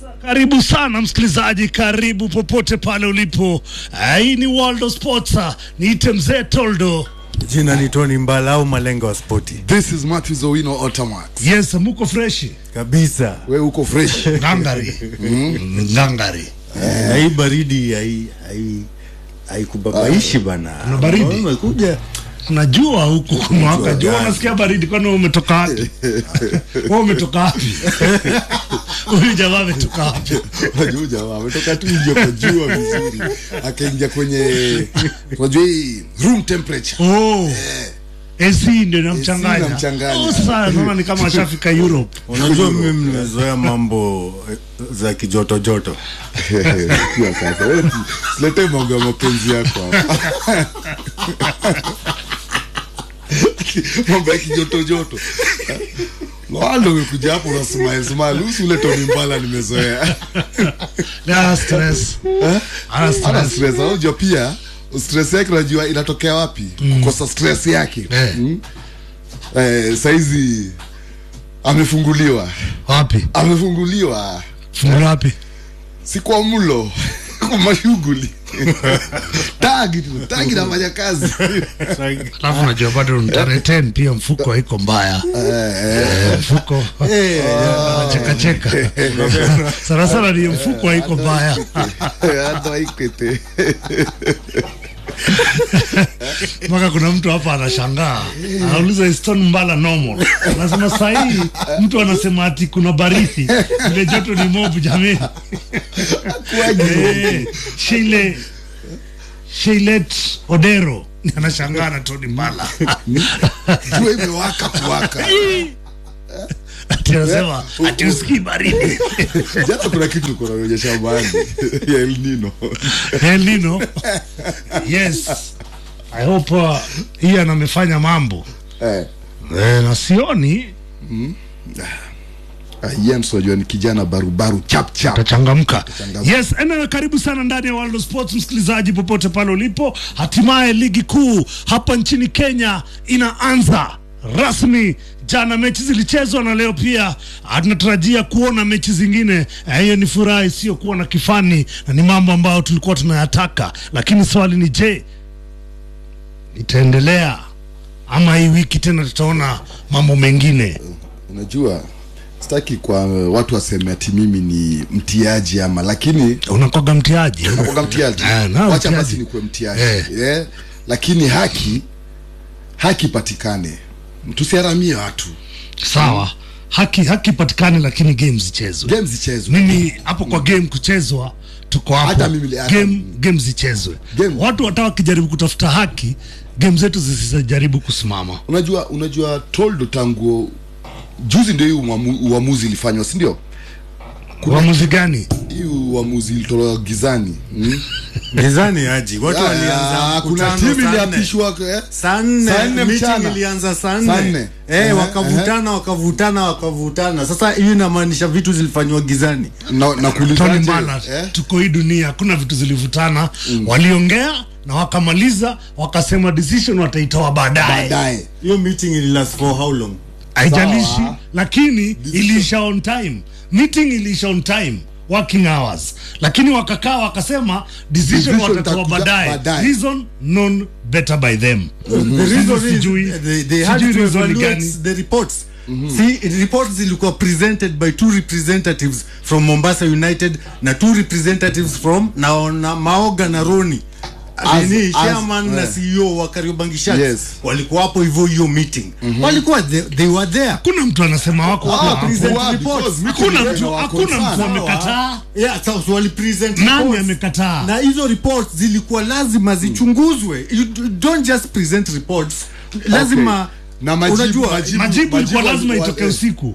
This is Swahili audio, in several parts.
Karibu sana msikilizaji, karibu popote pale ulipo. Ah, Hii ni World of Sports. Ah, Niite mzee Toldo. Jina ni Tony Mbala au malengo wa spoti This is Matthew Owino Automax. Yes, muko freshi kabisa. We uko fresh. ngangari ngangari. Eh, na hii baridi hai hai haikubabaishi bana. Kuna baridi? Umekuja Najua huku kumewaka jua, gani? unasikia baridi. Kwani wewe umetoka wapi? Wewe umetoka wapi? Huyu jamaa ametoka wapi? Unajua jamaa ametoka tu nje kwa jua vizuri. Akaingia kwenye unajua hii room temperature. Oh. AC ndio inamchanganya. inamchanganya. Oh, sasa naona ni kama ashafika Europe. unajua mimi nimezoea mambo eh, za kijoto joto. Kwa sasa wewe silete mambo ya mapenzi yako hapa. Mambo ya kijoto joto. Wando umekuja hapo una smile smile. Usi ule Tony Mbala nimezoea. Ana stress. Ana Ana stress. stress. Unajua pia stress yake unajua inatokea wapi? Kukosa stress yake. Eh. Mm. Eh, saizi amefunguliwa. Wapi? Amefunguliwa. Fungu wapi? si kwa mlo kwa mashughuli tagi tu tagi nafanya kazi Alafu unajua bado ni tarehe 10 pia mfuko haiko mbaya. Eh, mfuko cheka cheka. Sana sana ni mfuko haiko mbaya. hata ikwete Mpaka kuna mtu hapa anashangaa. Anauliza is Stone Mbala normal. Anasema saa hii mtu anasema ati kuna baridi. Ile joto ni mobu jamani. Eh, Sheile Sheilet Odero anashangaa na Tony Mbala. jua imewaka kuwaka Ati anasema ati usikii baridi. jana kuna kitu kunaonyesha shambani ya El Nino El Nino. Yes. I hope uh, Ian amefanya mambo. eh Eh, na sioni Jens unajua ni kijana barubaru chap chap tachangamka. Yes, anyway, karibu sana ndani ya World of Sports msikilizaji, popote pale ulipo. Hatimaye ligi kuu hapa nchini Kenya inaanza rasmi. Jana mechi zilichezwa na leo pia ah, tunatarajia kuona mechi zingine. Eh, Hiyo ni furaha isiyokuwa na kifani na ni mambo ambayo tulikuwa tunayataka, lakini swali ni je, itaendelea ama hii wiki tena tutaona mambo mengine? unajua sitaki kwa watu waseme ati mimi ni mtiaji ama lakini Unakoga mtiaji nakoga mtiaji Eh, na wacha mtiaji. basi nikuwe mtiaji Eh. eh, lakini haki haki patikane tusiharamie watu Sawa, haki haki patikane, lakini game zichezwe. game zichezwe Mimi hapo kwa game kuchezwa, tuko hapo. Hata mimi- hata game mimi. game zichezwe. Game. Watu hata wakijaribu kutafuta haki, game zetu zisijaribu kusimama. unajua unajua toldo tangu juzi ndio hii uamu- uamuzi ilifanywa si ndio Uamuzi gani? hii uamuzi ilitolewa gizani mm? Gizani aji. Watu walianza Ah, kuna mkutano timu saa nne. iliapishwa eh? Saa nne Saa nne meeting mchana. ilianza saa Saa nne nne. eh, Ehe, wakavutana wakavutana wakavutana. Sasa hiyo inamaanisha vitu zilifanywa gizani. na, na Tony kuulizaje, Mbala, eh? tuko hii dunia, hakuna vitu zilivutana. Waliongea na wakamaliza, wakasema decision wataitoa baadaye. baadaye Hiyo meeting ililast for how long? haijalishi Sawa. lakini iliisha on time meeting iliisha on time working hours lakini wakakaa wakasema decision Decision watatoa itakuja baadaye baadaye. reason known better by them The reason is Sijui- they, they had sijui to reason ni evaluate gani. the reports. See, reports zilikuwa presented by two representatives from Mombasa United na two representatives from na, na Maoga na Roni As- Nini, as- chairman na eh. CEO wa Kariobangi Sharks Yes. walikuwa hapo hivyo hiyo meeting walikuwa they, they were there hakuna mtu anasema wako Ah, hapo. present Why? reports. Because meeting hakuna ilikuwa mtu na hakuna mtu concern. amekataa yeah, so, so wali present Nani reports. amekataa? na hizo reports zilikuwa lazima zichunguzwe you d- don't just present reports lazima Na majibu- unajua majibu- majibu ilikuwa majibu lazima walikuwa- itoke eh. usiku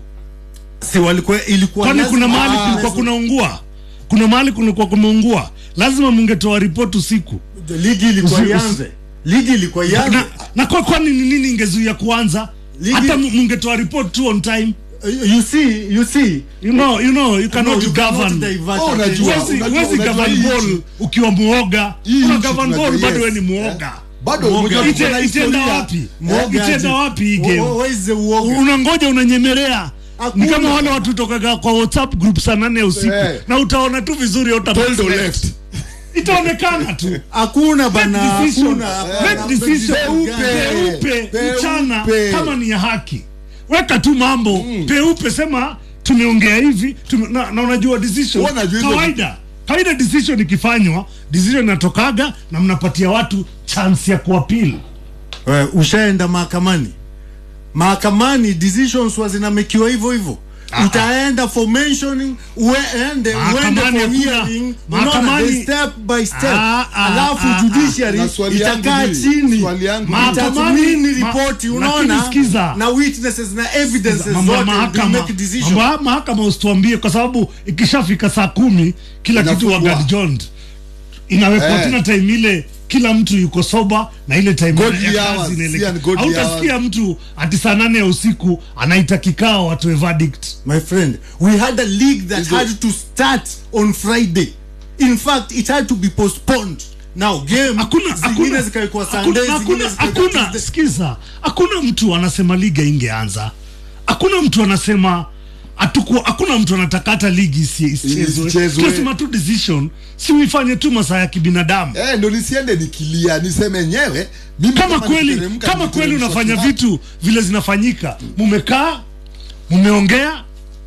si walikuwa ilikuwa kwani lazima- kuna mahali Ah, kulikuwa kunaungua kuna mahali kulikuwa kumeungua lazima mungetoa ripoti usiku ligi ilikuwa Usi- ianze ligi ilikuwa ianze na, na kwa kwani ni nini ingezuia kuanza Ligi- hata mu- mungetoa report tu on time you see you see you know you know you cannot No, you cannot govern divert Oh, attention. unajua- Huwezi- unajua- huwezi unajua govern hii ball nchi- ukiwa muoga Hii una nchi govern tunajua, ball bado yes. wewe ni muoga bado Mwoga. unajua Ite- kuna itaenda historia. wapi Mwoga itaenda aje. wapi hii Wo- game wo- where is the uoga? unangoja unanyemelea Hakuna. ni kama wale watu tokaga kwa whatsapp group saa nane ya usiku Eh. na utaona tu vizuri hauta- Toldo left. itaonekana tu hakuna bana Make decision. hakuna Make hapana, decision. Peupe. peupe Peupe. mchana kama ni ya haki weka tu mambo peupe sema tumeongea hivi tume, na, na unajua decision Huwa najua hizo- kawaida kawaida decision ikifanywa decision inatokaga na mnapatia watu chance ya kuapili We, ushaenda mahakamani mahakamani decisions wa zinamekiwa hivyo hivyo utaenda for mentioning uende uende Mahakamani for hakuna- hearing mahakamani- unaona, the step by step Ah, ah, alafu ah, ah. judiciary Na swali yangu itakaa ni- chini swali yangu ni- itathmini Mahakamani- ripoti ma- unaona lakini sikiza. na witnesses na evidences mambo ya zote they mahakama make decision mambo ya mahakama usituambie kwa sababu ikishafika saa kumi kila kitu Inafungwa. wagadjond inawekwa Eh. tena time ile kila mtu yuko soba na ile time Godly ya hours, kazi inaelekea. si and godly hautasikia mtu ati saa nane ya usiku anaita kikao watoe verdict my friend we had a league that Hizo- had to start on friday in fact it had to be postponed now game hakuna zingine hakuna zikawekwa hakuna sunday zingine hakuna zikawekwa hakuna Tuesday. sikiza hakuna mtu anasema liga ingeanza hakuna mtu anasema atuku hakuna mtu anataka hata ligi isi- isichezwe Isichezwe. tunasema tu decision si uifanye tu masaa ya kibinadamu Eh, ndo nisiende nikilia niseme enyewe mimi kama kweli nikiteremka, kama kweli niteremshwa unafanya kidogo. vitu vile zinafanyika mumekaa mumeongea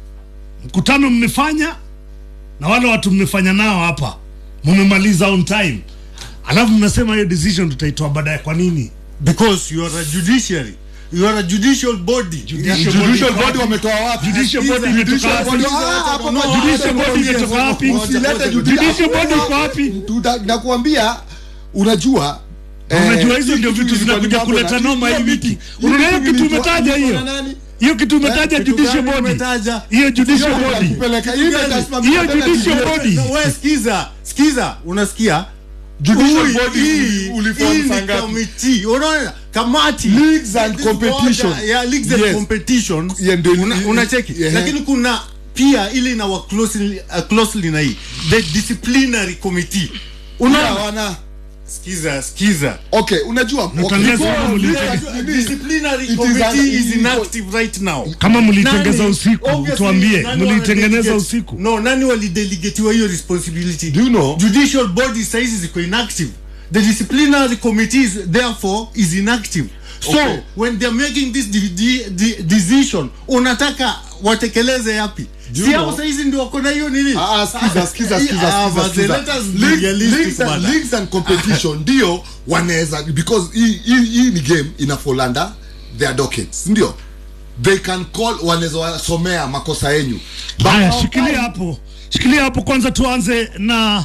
mkutano mmefanya na wale watu mmefanya nao hapa mumemaliza on time alafu mnasema hiyo decision tutaitoa baadaye kwa nini because you are a judiciary you are a judicial body Judicial Judicial body body wametoa wapi? Judicial Sikiza, body imetoka Judicial wapi? body- ah, hapa No, kwa Judicial judicial body body imetoka wapi? Usilete Judicial Judicial body iko wapi? Tuta- nakuambia unajua eh, unajua hizo hii ndio kitu vitu ilikuwa ni zinakuja mambo kuleta na- noma hii hiyo wiki hii unaona hiyo kitu ilikuwa- umetaja hiyo ilikuwa na nani? hiyo kitu umetaja kitu judicial gani body umetaja? hiyo judicial Hiyo body itakupeleka- hii itasimamia hiyo tena judicial judicial- body No, we sikiza sikiza unasikia Judicial Ui, body hii- uliform hii ni saa ngapi? committee. unaona kamati Leagues and This competition. order, yeah, leagues and Yes. competition Yeah, ndio- Una- unacheki yeah. lakini kuna pia ile ina work closely, uh, closely na hii the disciplinary committee Pia unaona wana sikiza sikiza okay unajua okay, Mtangazo because huu this ulitaka- is- disciplinary it is committee an- is it is- inactive right now kama mlitengeza Nani- usiku obviously, tuambie nani mlitengeneza walidelegate- usiku no nani walidelegatiwa hiyo responsibility Do you know? judicial body saizi ziko inactive the disciplinary committees therefore is inactive so Okay. when they're making this de de de decision unataka watekeleze yapi you si hao know? saizi ndio wako na hiyo nini Ah, ah, skiza, skiza, skiza, Ah, skiza, but skiza. let us be League- realistic, leagues and- bana. leagues and competition ndio wanaweza because hii- hii hii ni game ina fall under their dockets ndio they can call wanaweza wasomea makosa yenyu But haya how- shikilia hapo shikilia hapo kwanza tuanze na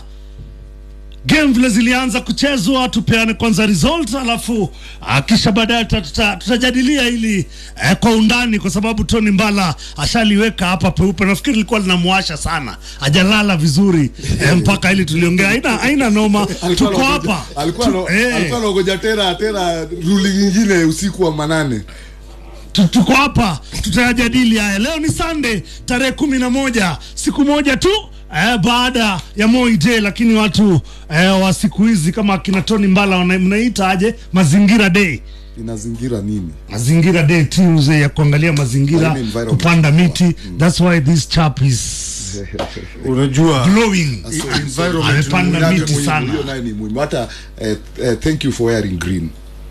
game vile zilianza kuchezwa tupeane kwanza result alafu ah, kisha baadaye tuta- tuta- tutajadilia hili eh, kwa undani kwa sababu tony mbala ashaliweka hapa peupe nafikiri lilikuwa linamwasha sana ajalala vizuri eh, mpaka ili tuliongea haina haina noma Alikuwa tuko anaongoja- hapa alikuwa Tu- ano- eh. alikuwa anaongoja tena tena ruli nyingine usiku wa manane Tu- tuko hapa tutayajadili haya leo ni sunday tarehe kumi na moja siku moja tu eh, baada ya Moi Day lakini watu eh, wa siku hizi kama akina Tony Mbala wana- mnaita aje mazingira day inazingira nini mazingira day Tuesday ya kuangalia mazingira I mean environment. kupanda miti that's why this chap is unajua glowing environment amepanda Muhimu, miti muhimu, sana hiyo nayo ni muhimu hata eh, eh, thank you for wearing green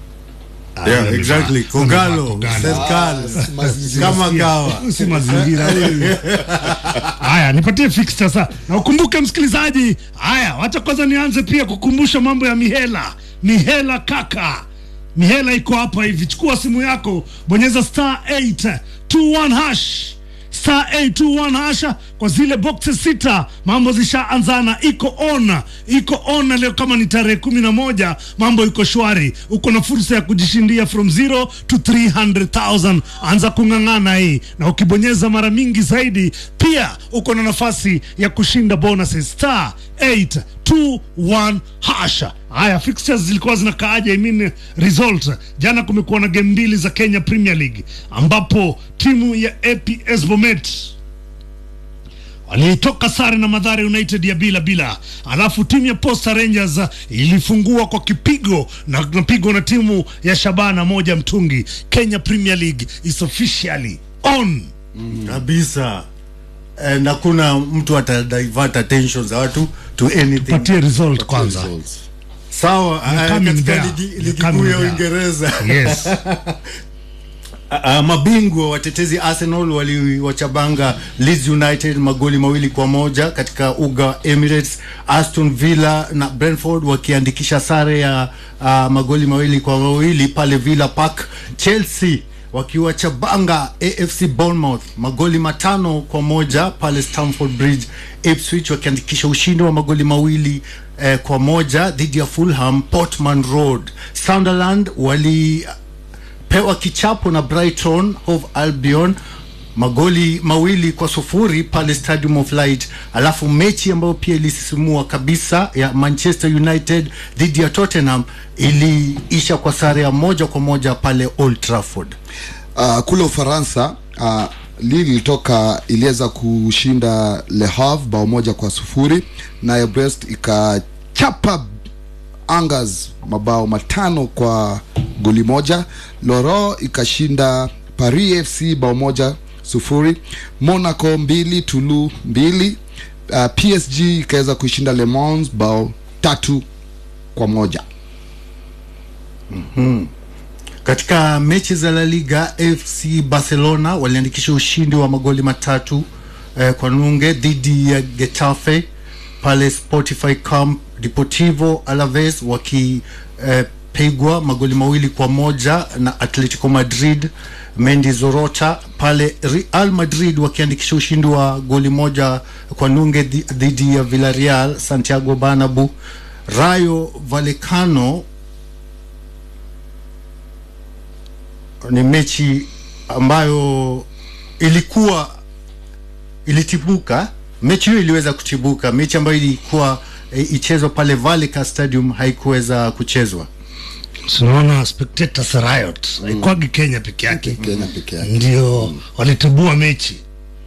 yeah exactly kogalo Kogalo. serikali mazingira. kama kawa Huyu si mazingira huyu. haya nipatie fix sasa na ukumbuke msikilizaji haya wacha kwanza nianze pia kukumbusha mambo ya mihela mihela kaka mihela iko hapa hivi chukua simu yako bonyeza star 821 hash star 821 hasha kwa zile boxes sita mambo zishaanzana iko on iko on leo kama ni tarehe kumi na moja mambo iko shwari uko na fursa ya kujishindia from 0 to 300000 anza kung'ang'ana hii na ukibonyeza mara mingi zaidi pia uko na nafasi ya kushinda bonuses star 821 hasha haya fixtures zilikuwa zinakaaje I mean result jana kumekuwa na game mbili za Kenya Premier League ambapo timu ya APS Bomet walitoka sare na Mathare United ya bila bila, alafu timu ya Posta Rangers uh, ilifungua kwa kipigo na napigwa na timu ya Shabana moja mtungi. Kenya Premier League is officially on kabisa and hakuna mtu ata divert attention za watu to anything patie result kwanza Results. sawa You're eh, coming katika there. ligi, You're ligi coming kuu ya there. uingereza yes Uh, mabingwa watetezi Arsenal waliwachabanga Leeds United magoli mawili kwa moja katika uga wa Emirates. Aston Villa na Brentford wakiandikisha sare ya uh, magoli mawili kwa mawili pale Villa Park. Chelsea wakiwachabanga AFC Bournemouth magoli matano kwa moja pale Stamford Bridge. Ipswich wakiandikisha ushindi wa magoli mawili eh, kwa moja dhidi ya Fulham Portman Road. Sunderland wali pewa kichapo na Brighton Hove Albion magoli mawili kwa sufuri pale Stadium of Light. Alafu mechi ambayo pia ilisisimua kabisa ya Manchester United dhidi ya Tottenham iliisha kwa sare ya moja kwa moja pale Old Trafford. uh, kule Ufaransa uh, Lille ilitoka iliweza kushinda Le Havre bao moja kwa sufuri nayo Brest ikachapa Angers mabao matano kwa goli moja. Loro ikashinda Paris FC bao moja sufuri. Monaco mbili Toulouse mbili. Uh, PSG ikaweza kuishinda Le Mans bao tatu kwa moja. Katika mechi za La Liga, FC Barcelona waliandikisha ushindi wa magoli matatu eh, kwa nunge dhidi ya Getafe pale Spotify Camp. Deportivo Alaves wakipigwa magoli mawili kwa moja na Atletico Madrid. Mendizorota pale Real Madrid wakiandikisha ushindi wa goli moja kwa nunge dhi- dhidi ya Villarreal Santiago Bernabeu. Rayo Vallecano ni mechi ambayo ilikuwa ilitibuka. Mechi hiyo iliweza kutibuka, mechi ambayo ilikuwa e, ichezwa pale Vallecas Stadium haikuweza kuchezwa. tunaona spectators riot haikwagi Kenya peke yake Kenya peke yake. ndio walitibua mechi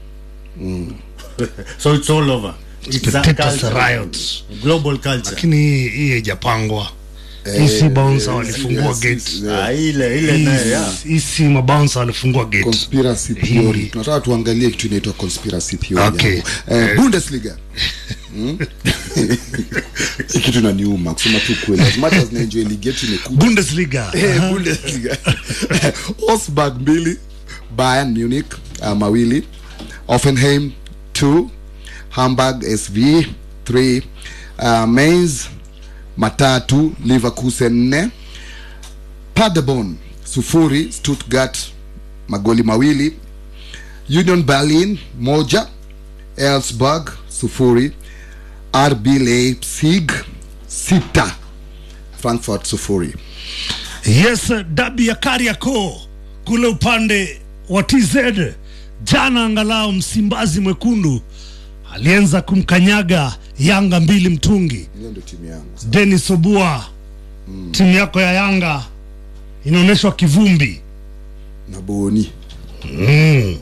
So it's all over. It's a spectators culture. riot Global culture. lakini hii hii haijapangwa hii si bouncer walifungua yes, gate yes, Ah, ile ile nayo Hii- yeah. hii si mabouncer walifungua gate conspiracy theory tunataka tuangalie kitu inaitwa conspiracy theory Okay. hapo. eh, bundesliga Hmm? Hii kitu inaniuma kusema tu kweli as much as naenjoy ligi yetu imekuja Bundesliga Eh, Bundesliga. Augsburg mbili Bayern Munich uh, mawili Offenheim 2 Hamburg SV 3 uh, Mainz matatu Leverkusen 4 Paderborn sufuri Stuttgart magoli mawili Union Berlin moja Elfsberg sufuri RB Leipzig sita Frankfurt sufuri yes dabi ya Kariakoo kule upande wa TZ jana, angalau Msimbazi Mwekundu alianza kumkanyaga Yanga mbili mtungi. hiyo ndio timu yangu Dennis Obua, timu yako ya Yanga inaonyeshwa kivumbi. na Boni Mm.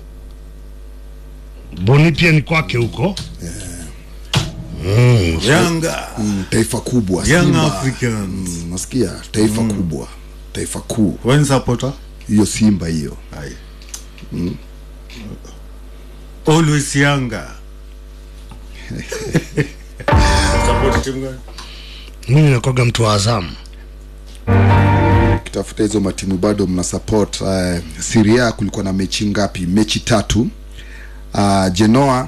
Boni pia ni kwake huko. Yanga mm, taifa kubwa Young Simba. Africans. mm, nasikia taifa kubwa taifa kuu when supporter hiyo Simba hiyo always Yanga. Support timu gani? Mimi nakwaga mtu wa Azamu. kitafuta hizo matimu bado mna support uh, Serie A kulikuwa na mechi ngapi mechi tatu uh, Genoa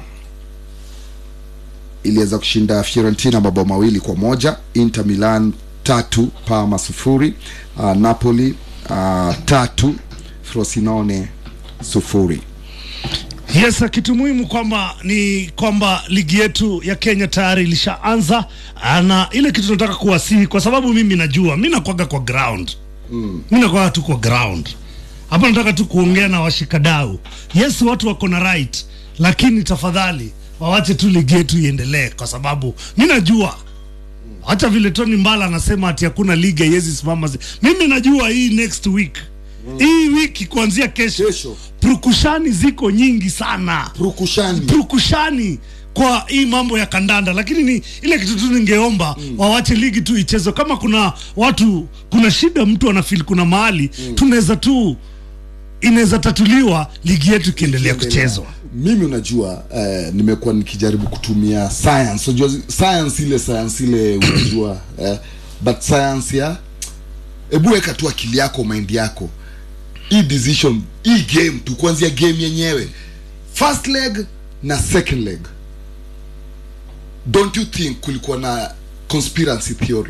iliweza kushinda Fiorentina mabao mawili kwa moja Inter Milan tatu Parma sufuri uh, Napoli uh, tatu Frosinone sufuri Yes, kitu muhimu kwamba ni kwamba ligi yetu ya Kenya tayari ilishaanza, ah, na ile kitu nataka kuwasihi, kwa sababu mimi najua mi nakwaga kwa ground mm. mi nakwaga tu kwa ground hapa, nataka tu kuongea na washikadau. Yes, watu wako na right, lakini tafadhali wawache tu ligi yetu iendelee, kwa sababu mi najua hata vile Tony Mbala anasema ati hakuna ligi haiwezi simama. zi- Mimi najua hii next week hii wiki kuanzia kesho, Kesho. purukushani ziko nyingi sana Rukushani purukushani kwa hii mambo ya kandanda, lakini ni ile kitu tu ningeomba wawache ligi tu ichezwe. Kama kuna watu, kuna shida, mtu anafeel kuna mahali tunaweza tu inaweza tatuliwa ligi yetu ikiendelea Ikiendelea. kuchezwa mimi unajua eh, nimekuwa nikijaribu kutumia science unajua science ile science ile unajua eh, but science ya hebu weka tu akili yako mind yako hii decision hii game tu kuanzia game yenyewe first leg na second leg don't you think kulikuwa na conspiracy theory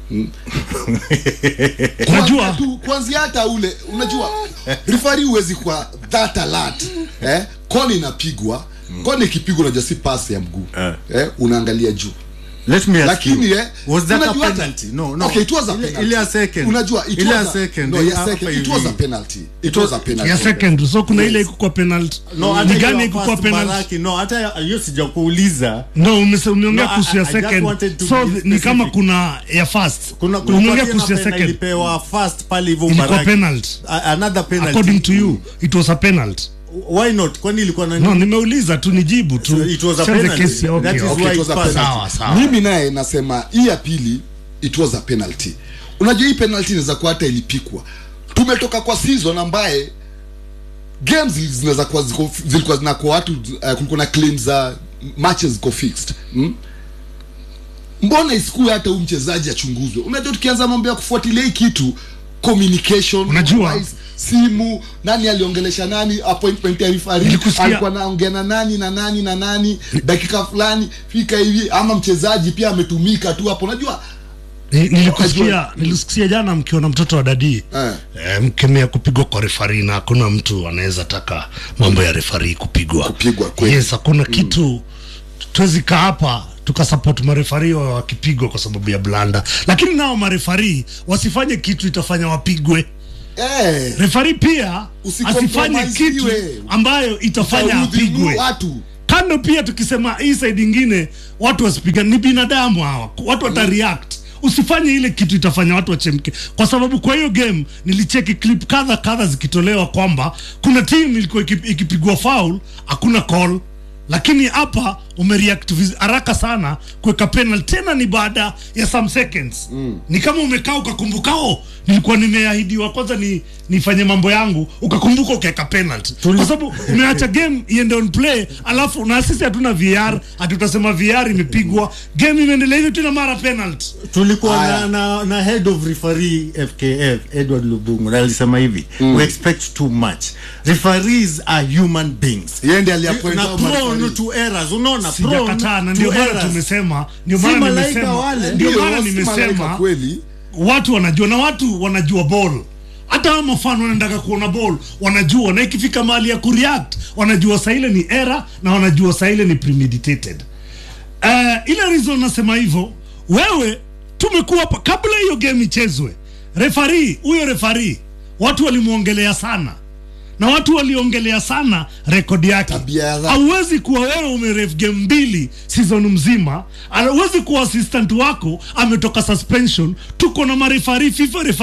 Unajua- Kuanzia tu kuanzia hata ule unajua rifari huwezi kwa that alert eh koni inapigwa koni ikipigwa unajua si pasi ya mguu Eh. eh unaangalia juu Let me ask lakini you, eh was that a unajua hata- penalty? No, no. okay it was a Ile- penalty ile ya second. unajua it Ile ya was a, second, no the ya second hapa it was a hivi. penalty it was a penalty ya second so kuna ile ikukuwa penalty No, hata ni hiyo gani ya ikukuwa first penalty Baraki, no, hata ya- hiyo sijakuuliza no umese- umeongea No, kuhusu I- ya I just second wanted to so be th- ni kama specific. kuna ya first kuna umeongea kulikuwa kuhusu ya tena pena second ilipewa first pale hivyo ilikuwa Baraki. penalty A- another penalty according to you it was a penalty why not kwani ilikuwa na no nimeuliza tu nijibu tu So it was a Send the penalty. case ya- That okay, is okay. why it was a it passed. penalty. Sawa, sawa. mimi naye nasema hii ya pili it was a penalty unajua hii penalty inaweza kuwa hata ilipikwa tumetoka kwa season ambaye games zinaweza kuwa ziko- zilikuwa zinakuwa watu uh, kulikuwa na claims za matches ziko fixed hmm? mbona isikue hata huyu mchezaji achunguzwe unajua tukianza mambo ya kufuatilia hii kitu communication Unajua- wise, simu nani aliongelesha nani appointment ya referee Nilikusikia- alikuwa naongea na nani na nani na nani dakika fulani fika hivi ama mchezaji pia ametumika tu hapo unajua Ni- nilikusikia Unajua- nilisikia jana mkiona mtoto wa dadii Eh. eh, mkemea kupigwa kwa refari na hakuna mtu anaweza taka mambo ya refari kupigwa Kupigwa, kweli. yes hakuna kitu tuwezi kaa hapa tukasupport marefari wa wakipigwa kwa sababu ya blanda lakini nao marefari wasifanye kitu itafanya wapigwe eh, refari pia asifanye Usicompromise kitu iwe. ambayo itafanya utaudhi apigwe watu kando pia tukisema hii side ingine watu wasipigane ni binadamu hawa watu watareact usifanye ile kitu itafanya watu wachemke kwa sababu kwa hiyo game nilicheki clip kadha kadha zikitolewa kwamba kuna team ilikuwa iki- ikipigwa foul hakuna call lakini hapa umereact viz- haraka sana kuweka penal tena ni baada ya some seconds mm. ni kama umekaa ukakumbukao nilikuwa nimeahidiwa kwanza ni nifanye mambo yangu ukakumbuka ukaweka penalty kwa sababu umeacha game iende on play alafu na sisi hatuna VR hatutasema VR imepigwa game imeendelea hivyo tena mara penalty tulikuwa Aya. na, na, na head of referee FKF Edward Lubungu na alisema hivi we expect too much referees are human beings Yeye ndiye aliappoint na hao prone mareferee. to errors unaona prone sijakataa na to ndio maana errors. tumesema ndio Si maana malaika nimesema wale. ndio Ndio, maana si malaika nimesema kweli watu wanajua na watu wanajua ball hata hao mafano wanaendaga kuona ball wanajua na ikifika mahali ya kureact wanajua saa ile ni era na wanajua saa ile ni premeditated uh, ile reason nasema hivyo wewe tumekuwa hapa kabla hiyo game ichezwe refari huyo refari watu walimwongelea sana na watu waliongelea sana rekodi yake Tabia ya dhati. hauwezi kuwa wewe umeref game mbili season mzima hauwezi kuwa assistant wako ametoka suspension tuko na marefari fifa refa